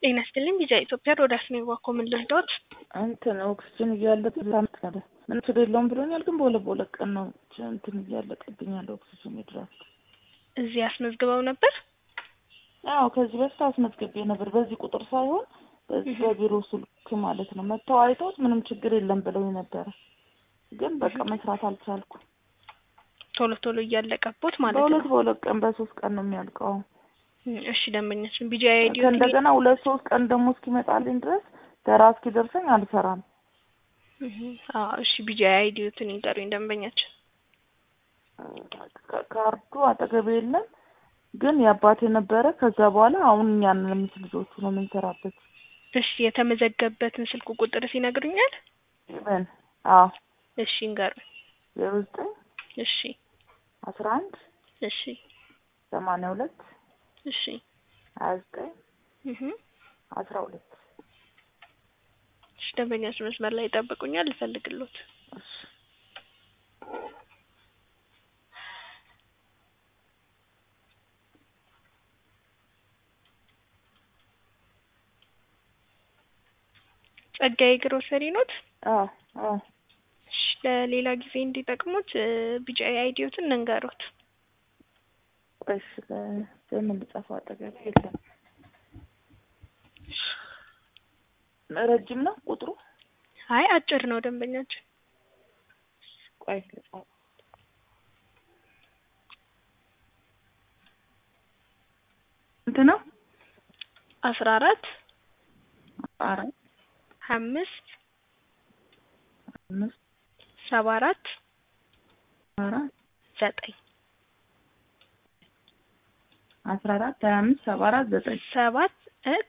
ጤና ይስጥልኝ ቢጃ ኢትዮጵያ ሮዳስ ነው ባኮ ምን ልርዳዎት? እንትን ኦክስጅን እያለቀ ሳምንት ቀረ ምን ችግር የለውም ብሎኛል። ግን በሁለት በሁለት ቀን ነው እንትን እያለቀብኝ ያለ ኦክስጅን ድራፍት። እዚህ አስመዝግበው ነበር? አዎ ከዚህ በፊት አስመዝግቤ ነበር። በዚህ ቁጥር ሳይሆን በዚህ በቢሮ ስልክ ማለት ነው። መጥተው አይተውት ምንም ችግር የለም ብለው ነበረ። ግን በቃ መስራት አልቻልኩም። ቶሎ ቶሎ እያለቀቦት ማለት ነው። በሁለት በሁለት ቀን በሶስት ቀን ነው የሚያልቀው። እሺ ደንበኛችን ቢጃ አይዲ ከእንደገና ሁለት ሶስት ቀን ደግሞ እስኪመጣልኝ ድረስ ተራ እስኪደርሰኝ አልሰራም። አዎ እሺ ቢጃ አይዲዎትን ይንገሩኝ ደንበኛችን። ካርዱ አጠገቤ የለም ግን የአባቴ ነበረ። ከዛ በኋላ አሁን እኛን ለምት ልጆቹ ነው የምንሰራበት። እሺ የተመዘገበበትን ስልክ ቁጥር ሲነግሩኛል? ምን? አዎ እሺ ይንገሩኝ። ዜሮ ዘጠኝ እሺ አስራ አንድ እሺ ሰማንያ ሁለት እሺ ሀያ ዘጠኝ እህ አስራ ሁለት እሺ ደንበኛችን መስመር ላይ ይጠብቁኛል፣ ልፈልግሎት። እሺ ጸጋዬ ግሮሰሪ ኖት? አዎ አዎ እሺ ለሌላ ጊዜ እንዲጠቅሙት ቢጫ አይዲዎትን እንንገሩት። እሺ ለምን ልጻፈው? አጠገቤ የለም። ረጅም ነው ቁጥሩ? አይ አጭር ነው ደንበኛችን። ቆይ ልጻፈው። እንትን ነው አስራ አራት አራት አምስት አምስት ሰባ አራት አራት ዘጠኝ አስራ አራት ሀያ አምስት ሰባ አራት ዘጠኝ ሰባት